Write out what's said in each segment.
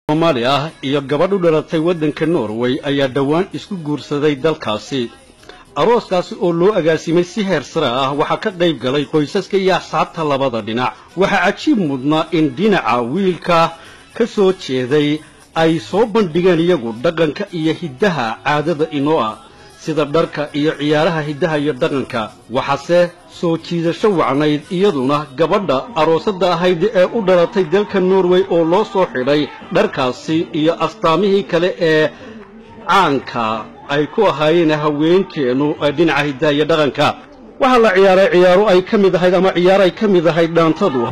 soomaali ah iyo gabadh u dhalatay waddanka norway ayaa dhowaan isku guursaday dalkaasi arooskaasi oo loo agaasimay si heer sare ah waxaa ka qayb galay qoysaska iyo asxaabta labada dhinac waxaa cajiib mudnaa in dhinaca wiilka ka soo jeeday ay soo bandhigeen iyagu dhaqanka iyo hiddaha caadada inoo ah sida dharka iyo ciyaaraha hiddaha iyo dhaqanka waxaase soo jiidasho wacnayd iyaduna gabadha aroosada ahayd ee u dhalatay dalka norway oo loo soo xidhay dharkaasi iyo astaamihii kale ee caanka ay ku ahaayeen haweenkeennu dhinaca hiddaha iyo dhaqanka waxaa la ciyaaray ciyaaro ay ka mid ahayd ama ciyaaro ay ka mid ahayd dhaantadu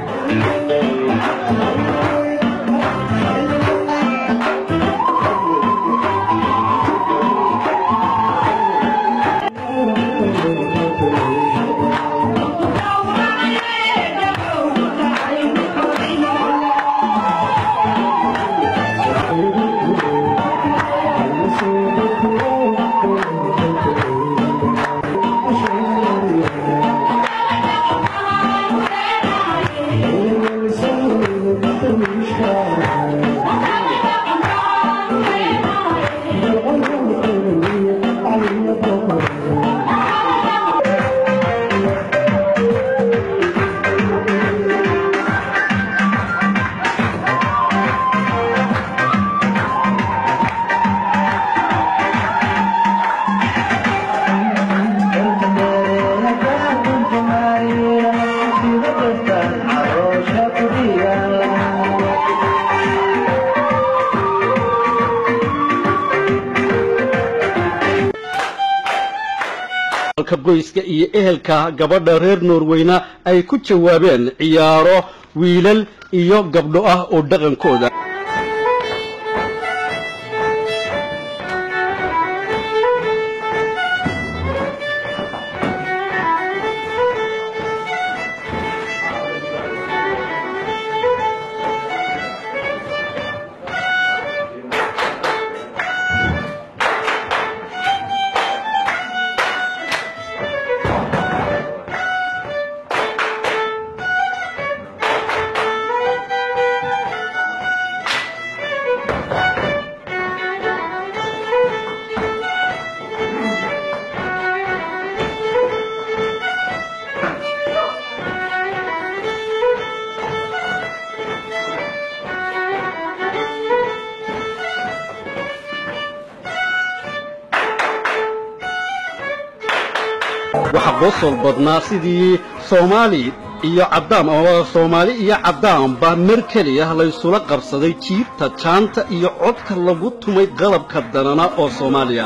qoyska iyo ehelka gabadha reer norweyna ay ku jawaabeen ciyaaro wiilal iyo gabdho ah oo dhaqankooda waxaa qoosol badnaa sidii soomaali iyo caddaam ama soomaali iyo caddaamba mar keliya laysula qabsaday jiibta jaanta iyo codka lagu tumay qalabka danana oo soomaaliya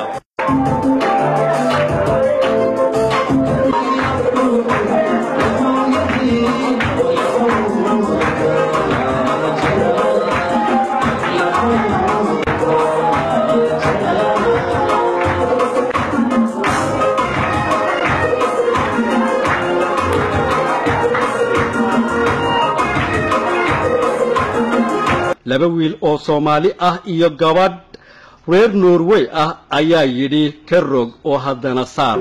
laba wiil oo soomaali ah iyo gabadh reer norway ah ayaa yidhi ka rog oo haddana saar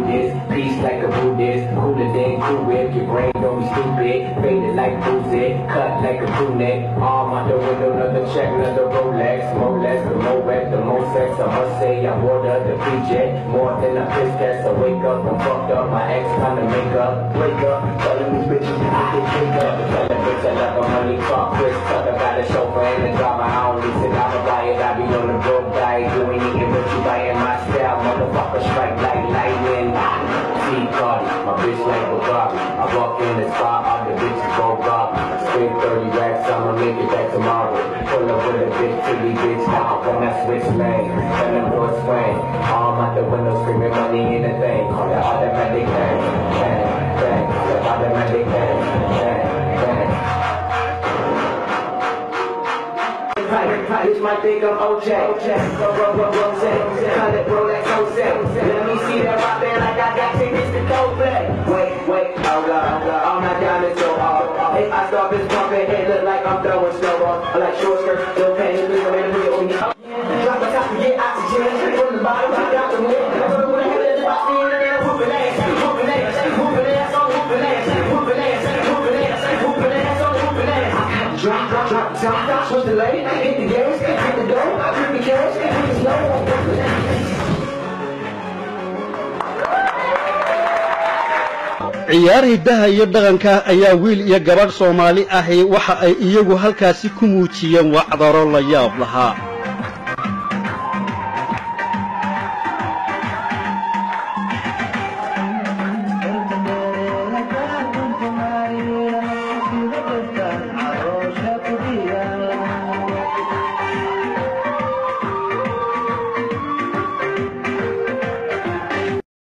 This might think I'm OJ. Cut it, Rolex, Let me see that rock there like I got tickets to Coldplay. Wait, wait, hold up, hold up. All my diamonds so hard. Hey, I start this pumping, it look like I'm throwing snowballs. I like short skirts, no pants, just a man wheel on me. Drop my top to get oxygen. From the bottom, I got the wind. I go to the head of the box, in and out, whooping ass, whooping ass, whooping ass, on whooping ass, whooping ass, whooping ass, whooping ass, on whooping ass. Drop, drop, drop, drop, drop, switch the lane, hit the gas, hit the ciyaar hiddaha iyo dhaqanka ayaa wiil iyo gabadh soomaali ahi waxa ay iyagu halkaasi ku muujiyeen wacdaro la yaab lahaa